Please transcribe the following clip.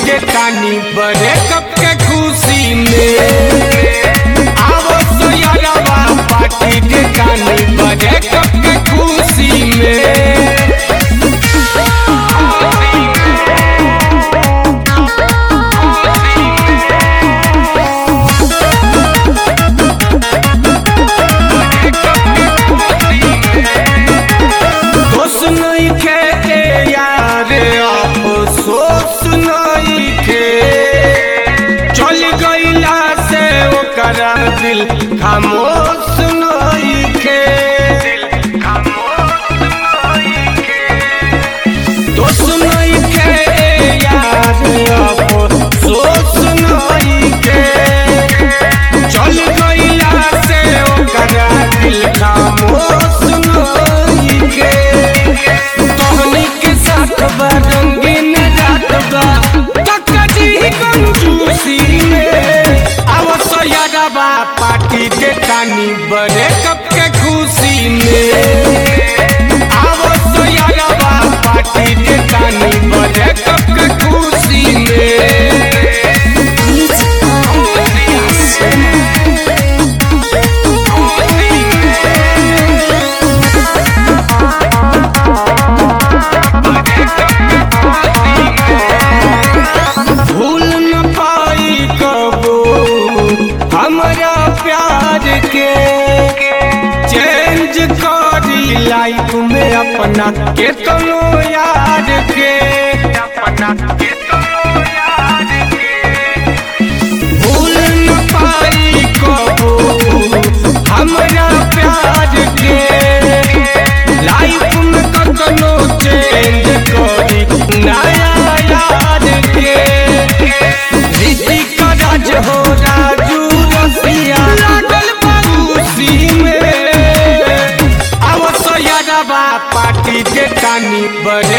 के टानी बड़े कप के खुशी में आवो सोयरवा पार्टी के टानी बड़े कप के खुशी में दोष नहीं खे ए यार अफसोस नहीं खे चल गईला से ओकरा दिल खामोश नहीं खे दोष नहीं खे ए यार अफसोस नहीं खे चल गईला से ओकरा दिल खामोश नहीं खे तोहनी के साथ बा रंगीन रात बा कक्का जी कंजूसी में आवो सोयारबा पार्टी के टानी बड़े कप के खुशी में आवो सोयारबा पार्टी के टानी बड़े कप के खुशी में भूल न पाई कबो हमरा प्यार के चेंज करी लाइफ में अपना के तनो यार के अपना के तनो यार के भूल न पाई कबो हमरा प्यार के लाइफ में कतनो चेंज करी नया यार के ऋतिक राज हो राजू रसिया लागल बाबूसी में आवो सोयारबा पार्टी के टानी बड़े